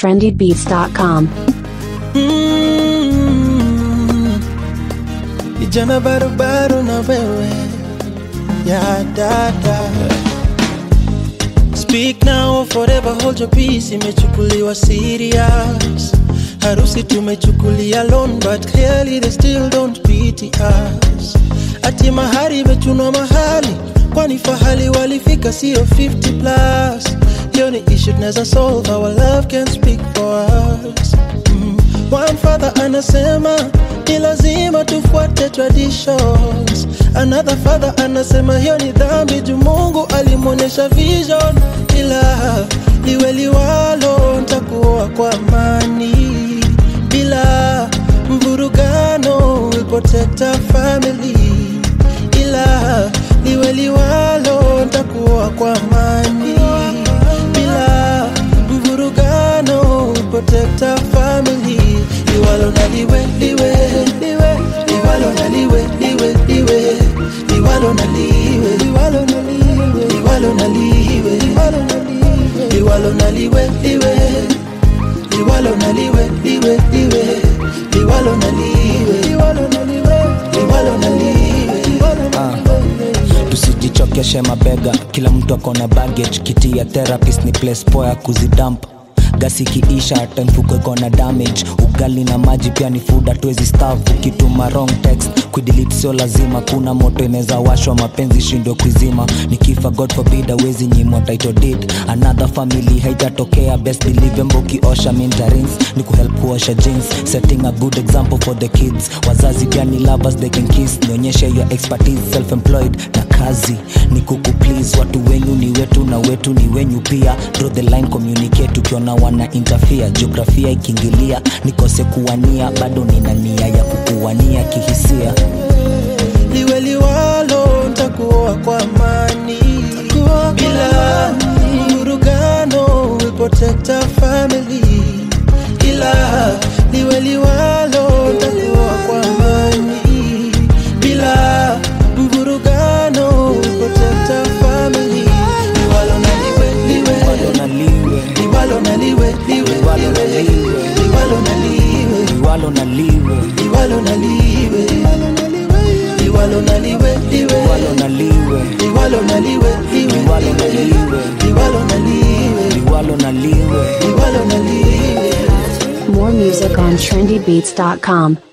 trendybeats.com. Mm. Vijana barubaru na wewe ya dada Speak now or forever hold your peace imechukuliwa serious Harusi tumechukulia loan but clearly they still don't pity us Ati mahari imechunwa mahali kwani fahali walifika sio 50 plus hiyo ni issue tunaweza solve our love can speak for us mm. One father anasema ni lazima tufuate traditions. Another father anasema hiyo ni dhambi juu Mungu alimwonyesha vision, ila liwe liwalo, ntakuoa kwa amani bila mvurugano, will protect our family, ila liwe liwalo, ntakuoa kwa amani bila mvurugano, will protect our family, liwalo na liwe liwe liwe liwalo na liwe liwe liwe liwalo na liwe liwalo na liwe liwalo na liwe liwalo na liwe liwalo na liwe liwe liwalo na liwe liwe liwe liwalo na liwe liwalo na liwe liwalo na liwe liwalo na liwe tusijichokeshe mabega kila mtu akona baggage kiti ya therapist ni place poa ya kuzidamp gasi kiisha hata mfuko iko na damage ugali na maji pia ni food hatuwezi staff ukituma wrong text kuidelete sio lazima kuna moto inaweza washwa mapenzi shindwe kuizima nikifa god forbid awezi nyimwa title deed another family haitatokea best believe mbo ukiosha mintarins ni kuhelp kuosha jeans setting a good example for the kids wazazi pia ni lovers they can kiss nionyeshe your expertise self employed na kazi ni kuku please watu wenyu ni wetu na wetu ni wenyu pia draw the line communicate ukiona wana interfere jiografia ikiingilia nikose kuwania bado nina nia ya kukuwania kihisia liwe liwalo ntakuoa kwa amani bila mvurugano will protect our family ila liwe liwalo ntakuoa kwa amani bila mvurugano will protect our family liwalo na liwe liwe Liwalo na liwe liwalo na liwe liwe Liwalo na liwe liwe. liwalo na liwe liwalo na liwe liwalo na liwe liwalo na liwe liwe liwalo na liwe liwalo na liwe liwe Liwalo na liwe. liwalo na liwe liwalo na liwe liwalo na liwe More music on trendybeats.com.